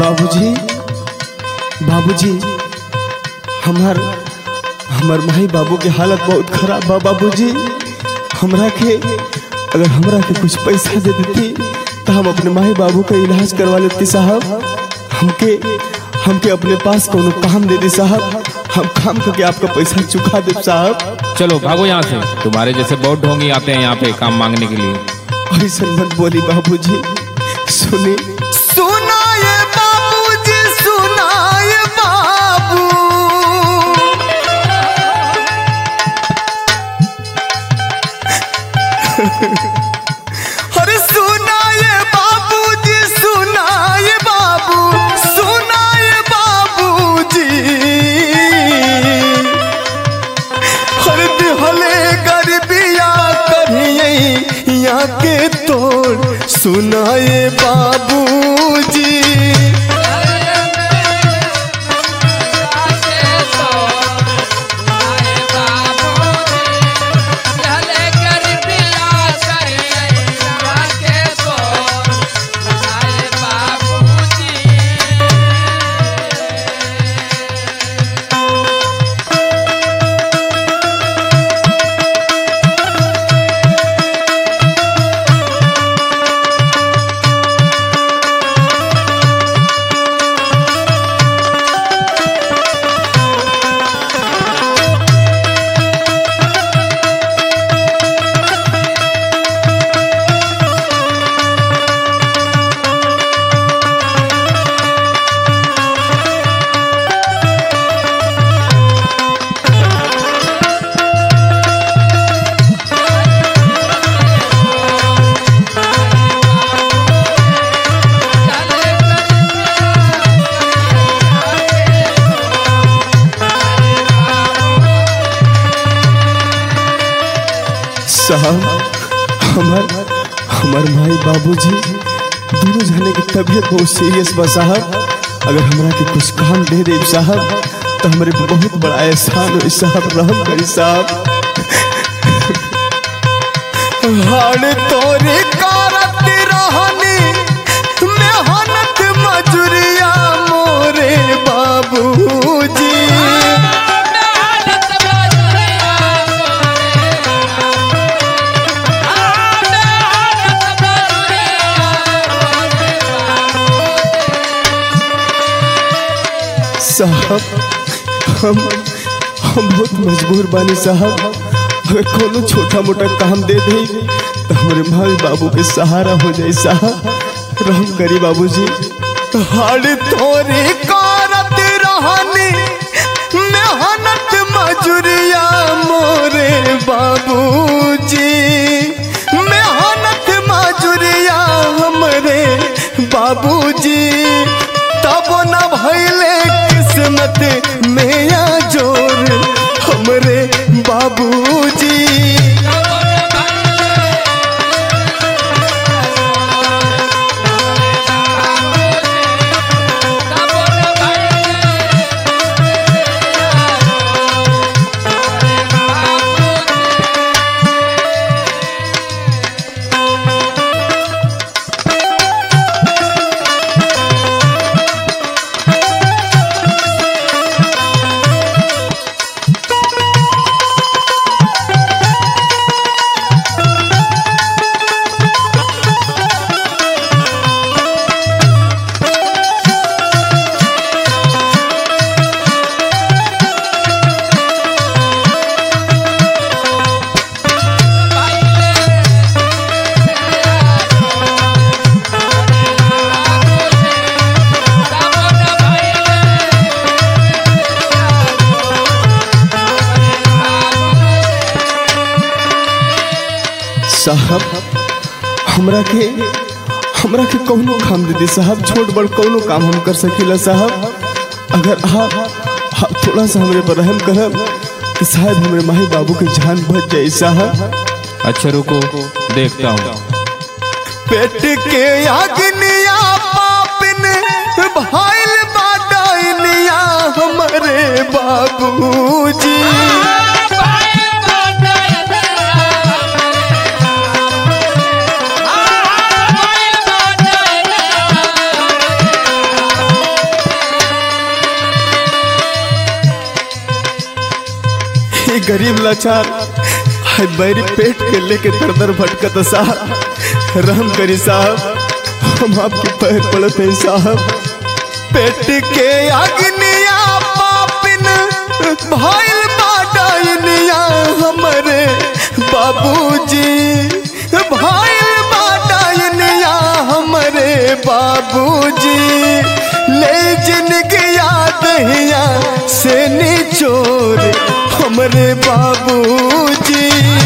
बाबूजी बाबूजी हमार हमार माई बाबू के हालत बहुत खराब बा बाबूजी हमरा के अगर हमरा के कुछ पैसा दे देती तो हम अपने माई बाबू का इलाज करवा लेती साहब हमके हमके अपने पास कोनो काम दे दी साहब हम काम करके आपका पैसा चुका दे साहब चलो भागो यहाँ से तुम्हारे जैसे बहुत ढोंगी आते हैं यहाँ पे काम मांगने के लिए ऐसा मत बोली बाबूजी सुनी सुनाए बाबूजी सुनाए बाबू अरे सुनाए बाबूजी सुनाए बाबू सुनाए बाबूजी हर दिहले गरबिया करिए यहाँ के तोड़ सुनाए बाबूजी साहब हमार हमार माई बाबूजी दोनों जने की तबीयत बहुत सीरियस बा साहब अगर हमरा के कुछ काम दे दे साहब तो हमारे पे बहुत बड़ा एहसान हो साहब रहम करी साहब हाड़ तोरे कारत रहनी मेहनत मजूरिया मोरे बाबूजी साहब हम हम बहुत मजबूर बानी साहब अगर कोनो छोटा मोटा काम दे दे तो हमारे माई बाबू के सहारा हो जाए साहब रहम करी बाबूजी हाड़ तोरे कारत रहनी मेहनत मजूरिया मोरे बाबूजी मेहनत मजूरिया हमरे बाबूजी तब न भैले किस्मत में या जोर हमरे बाबूजी साहब हमरा के हमरा के कौनो काम दे दे साहब छोट बड़ कौनो काम हम कर सकीला साहब अगर आप आप थोड़ा सा हमरे पर रहम करब तो शायद हमरे माई बाबू के जान बच जाए साहब अच्छा रुको देखता हूँ पेट के अग्निया पापिन भाइल बाडनिया हमरे बाबूजी गरीब लाचार है बैरी पेट के लेके दर दर भटकत साहब रहम करी साहब हम आपके पैर पड़ते हैं साहब पेट के अग्निया पापिन भइल बाडनिया हमरे बाबूजी भइल बाडनिया हमरे बाबूजी ले जिनके याद हिया से निचोर हमरे बाबूजी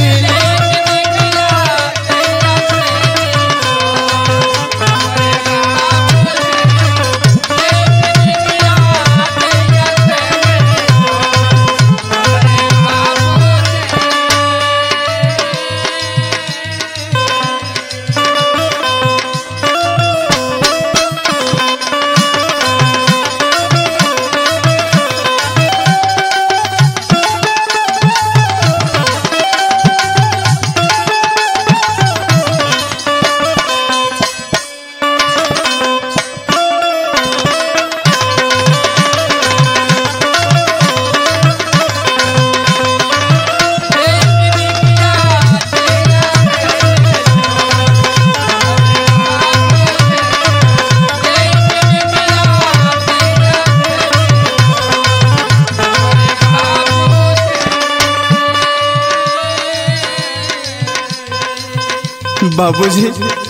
बाबूजी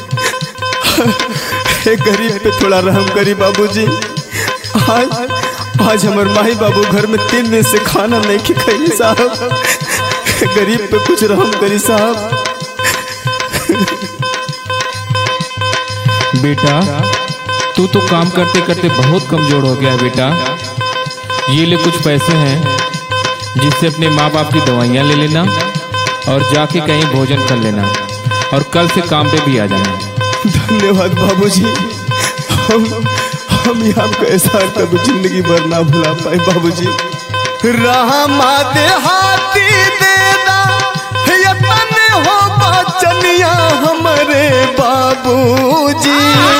एक गरीब पे थोड़ा रहम करी बाबूजी आज आज हमार माही बाबू घर में तीन दिन से खाना नहीं के खाई साहब गरीब पे कुछ रहम करी साहब बेटा तू तो काम करते करते बहुत कमजोर हो गया है बेटा ये ले कुछ पैसे हैं जिससे अपने माँ बाप की दवाइयाँ ले लेना और जाके कहीं भोजन कर लेना और कल से काम पे भी आ जाना धन्यवाद बाबूजी हम हम ये आपका एहसान कभी जिंदगी भर ना भुला पाए बाबूजी रामा देहाती देना यतन हो बचनिया हमारे बाबूजी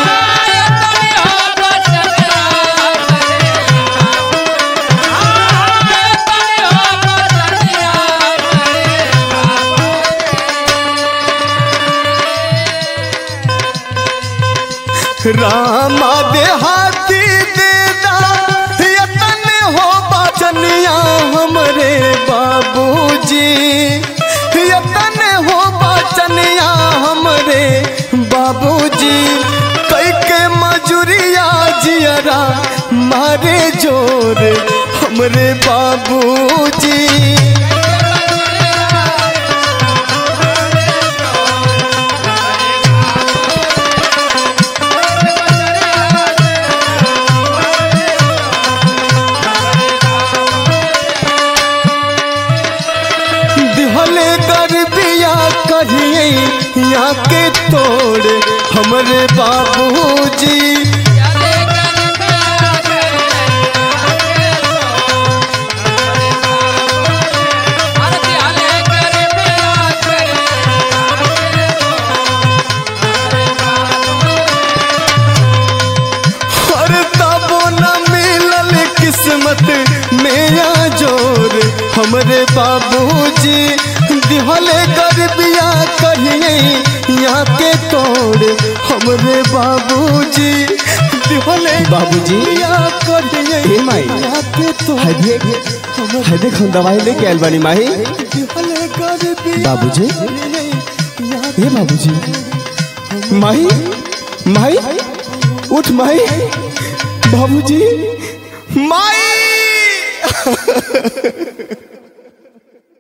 रामा देहाती देना यतन हो बचनिया हमारे बाबूजी यतन हो बचनिया हमारे बाबूजी कई के मजूरिया जियरा मारे जोर हमरे बाबूजी दिहले गरबिया कहिए यहाँ के तोड़ हमरे बाबूजी हर तबो न मिलल किस्मत मेरा जोर हमरे बाबूजी दिहले गरबिया कहिए यहाँ के तोड़ हमरे बाबूजी दिहले बाबूजी। गरबिया कहिए ए माई। यहाँ के तोड़ है देख है देख हम दवाई लेके आयल बानी माही दिहले गरबिया बाबूजी। कहिए यहाँ हे बाबूजी माही माही उठ माही बाबूजी माई